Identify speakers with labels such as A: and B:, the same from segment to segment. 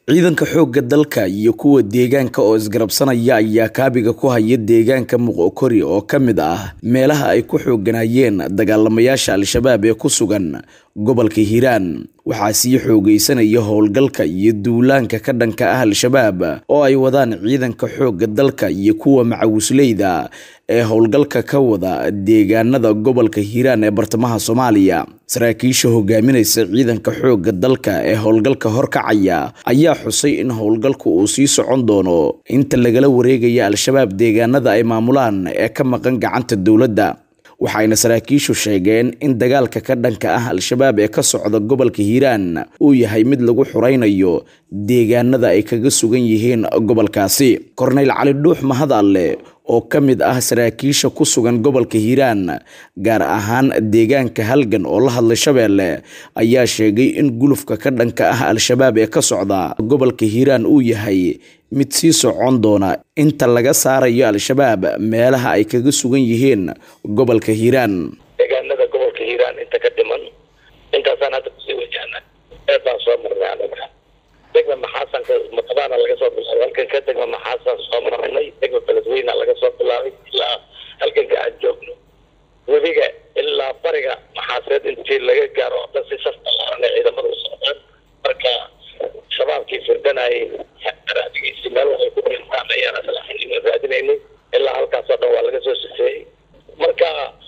A: ciidanka xoogga dalka iyo kuwa deegaanka oo isgarabsanaya ayaa kaabiga ku haya deegaanka muqokori oo ka mid ah meelaha ay ku xooganayeen dagaalamayaasha al-shabaab ee ku sugan gobolka hiiraan waxaa sii xoogaysanaya howlgalka iyo duulaanka ka dhanka ah al-shabaab oo ay wadaan ciidanka xoogga dalka iyo kuwa macawisleyda ee howlgalka ka wada deegaanada gobolka hiiraan ee bartamaha soomaaliya saraakiisha hogaaminaysa ciidanka xoogga dalka ee howlgalka horkacaya ayaa xusay in howlgalku uu sii socon doono inta lagala wareegaya al-shabaab deegaanada ay maamulaan ee ka maqan gacanta dowladda waxayna saraakiishu sheegeen in dagaalka ka dhanka ah al-shabaab ee ka socda gobolka hiiraan uu yahay mid lagu xuraynayo deegaanada ay kaga sugan yihiin gobolkaasi korneyl cali dhuux mahad alle oo ka mid ah saraakiisha ku sugan gobolka hiiraan gaar ahaan deegaanka halgan oo la hadlay shabeelle ayaa sheegay in gulufka ka dhanka ah al-shabaab ee ka socda gobolka hiiraan uu yahay mid sii socon doona inta laga saarayo al-shabaab meelaha ay kaga sugan yihiin gobolka hiiraan
B: deegaanada gobolka hiiraan inta ka dhiman intaasaan hadda kusii wajahna ee baan soo marnay anaga degma maxaasanka maqadaana laga soo bilaabay halkanka degma maxaasan soo marnay degma beledweyna laga soo bilaabay ilaa halkanka aan joogno webiga ilaa bariga maxaaseed intii laga gaaro oo dhan si safta laaranay ciidamada u socdaan marka shabaabkii firdanayay raadigiisi meel waxay ku dhintaan ayaan aslaxinima raadinaynay ilaa halkaas oo dhan waa laga soo sifeeyey marka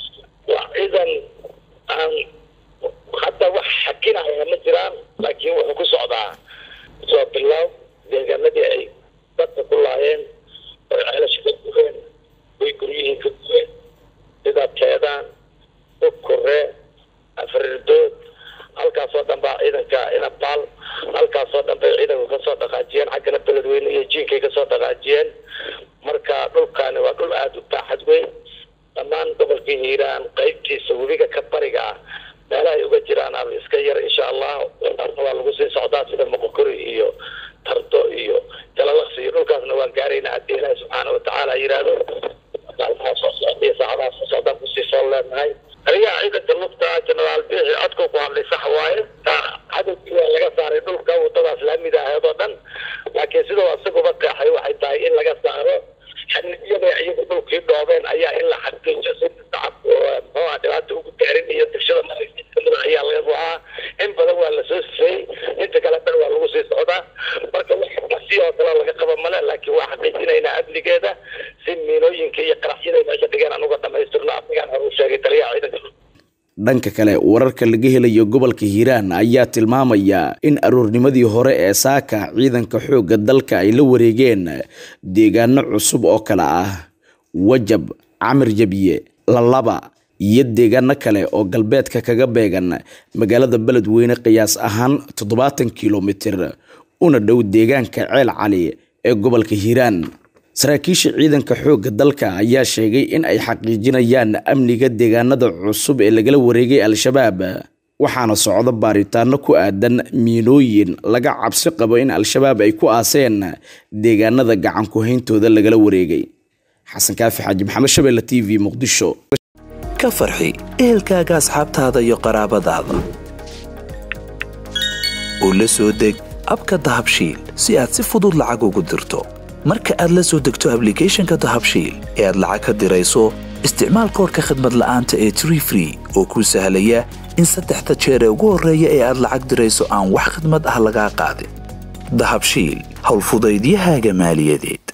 B: waa ciidan aan hadda wax xakinaya ma jiraan laakiin wuxuu ku socdaa soo bilow deegaanadii ay dadka ku laayeen oy ceelasha ka gureen oy guryihii ka gureen sida teedaan ukuree afrirdood halkaasoo dhan baa ciidanka inabaal halkaasoo dhan bay ciidanku kasoo dhaqaajiyeen xaggana beledweyne iyo jiinkay kasoo dhaqaajiyeen marka dhulkaani waa dhul aada u baaxad weyn dhammaan gobolka hiiraan qeybtiisa webiga ka bariga ah meelaha ay uga jiraan ama iska yar insha allah waa lagu sii socdaa sida moqokori iyo tardo iyo jalalaqsi iyo dhulkaasna waan gaaraynaa haddii ilaahi subxaana watacaala yidhaahdo maalmaha soo socda iyo saacadaha soo socdaan kusii soo leenahay aliyaha ciidanka lugta jenaraal biixi codka ku hadlay sax waaye cadowgii waa laga saaray dhulka wadadaas laamida aheed oo dhan laakiin sidoo isaguba qeexay waxay tahay in laga saaro xaniyada iyagu dhulkii dhoobeen ayaa in la xaqiijo si shacabku muxuuha dhibaata ugu gaarin iyo degshada markamida ayaa laga go-aa in badan waa lasoo sifeeyey inta kale dhan waa lagu sii socdaa marka wax si oo kale laga qaba male laakiin waa xaqiijinaynaa amnigeeda si miinooyinka iyo qaraxyada meesha dhigeen aan uga dhamaystirno afrikaan hore u sheegay taliyaha ciidanka
A: dhanka kale wararka laga helayo gobolka hiiraan ayaa tilmaamaya in aroornimadii hore ee saaka ciidanka xoogga dalka ay la wareegeen deegaano cusub oo kale ah wajab camir jabye lalaba iyo deegaano kale oo galbeedka kaga beegan magaalada beledweyne qiyaas ahaan toddobaatan kilomitir una dhow deegaanka ceel cali ee gobolka hiiraan saraakiisha ciidanka xoogga dalka ayaa sheegay in ay xaqiijinayaan amniga deegaanada cusub ee lagala wareegay al-shabaab waxaana socdo baaritaano ku aadan miinooyin laga cabsi qabo in al-shabaab ay ku aaseen deegaanada gacan ku-hayntooda lagala wareegay xasan kaafi xaaji maxamed shabeelle t v muqdisho
C: ka farxi ehelkaaga asxaabtaada iyo qaraabadaada oo la soo deg abka dahabshiil si aad si fudud lacag ugu dirto marka aad la soo degto ablicathonka dahabshiil ee aad lacag ka dirayso isticmaal koorka khadmad la'aanta ee tree free oo kuu sahlaya in saddexda jeer ee ugu horreeya ee aad lacag dirayso aan wax khadmad ah lagaa qaadin dahabshiil howlfudaydiyahaaga maaliyadeed